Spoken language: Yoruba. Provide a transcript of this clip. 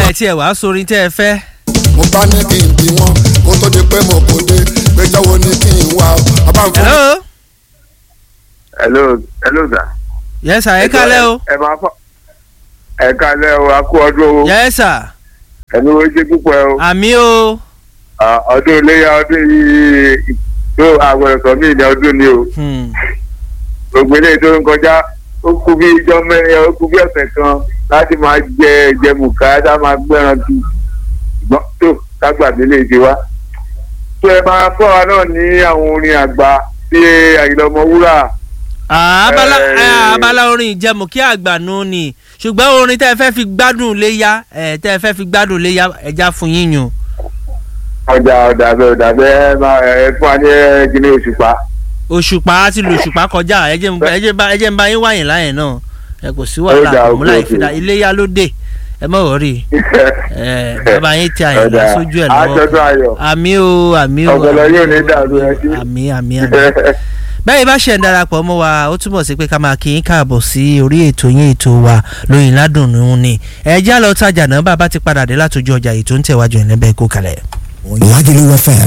ẹ tiẹ̀ wá sórin tẹ́ ẹ fẹ́. mo bá ní kí n bí wọn kó tó di pé mo kò dé péjọ wo ni kí n wá o ọba ń fún mi. hello hello hello sir. yes sir ẹ kálẹ́ o ẹ máa fọ ẹ kálẹ́ o a kú ọdún o yes sir ẹni wo ṣe púpọ̀ o àmì o Ah, ọdún iléyà ọdún yìí tó àwọn ẹ̀sọ́ míì ní ọdún ni o Hmm. gbogbo eléyìí tó ń kọjá ó kú bí ijọ́ mẹ́rin ó kú bí ọ̀sẹ̀ kan láti máa jẹ ìjẹmùká tá máa gbẹ́ran tu ṣùgbọ́n tó kágbàdé lè ṣe wá. tó ẹ máa fọ́ wa náà ní àwọn orin àgbà bí Àyìnlá Ọmọwúrà Ah, abala Eh. eh, abala orin ìjẹmù kí àgbànú ni ṣùgbọ́n orin tẹ́ ẹ fẹ́ fi gbádùn léyà ẹ tẹ́ ẹ fẹ́ fi gbádùn léyà ẹja fún yín yùn. ọjà ọ̀dà bẹ́ẹ̀ ọ̀dà bẹ́ẹ̀ máa ẹ fún wa ní ẹ̀ẹ́dínlẹ̀ òṣùpá. òṣùpá àti lòṣùpá kọjá ẹjẹ ń ẹjẹ bá ẹjẹ ń bá yín wáyìn láyìn náà ẹ kò sí Ó wàhálà dà, àmúlá òkè, ìfidà òkè. iléyà ló dé ẹ mọ̀ wọ́rì ẹ bàbá yín ti àyìnlá Ọ̀dà, sójú ẹ̀ àjọ̀dún ayọ̀. lọ́wọ́ àmì o àmì o Ọ̀gọ̀lọ̀ àmì yóò ní o, dàrú, ẹ ṣé. àmì àmì àmì bẹ́ẹ̀ bá ṣe ń darapọ̀ mọ́ wa ó túmọ̀ sí pé ká máa kí yín káàbọ̀ sí orí ètò yín ètò wa lóyìn ládùnnú ni ẹ já lọ tajà náà bàbá ti padà dé látòjú ọjà ètò ń tẹ̀wájú ẹ̀ lẹ́bẹ̀ẹ́ kó kalẹ̀. Lagelu FM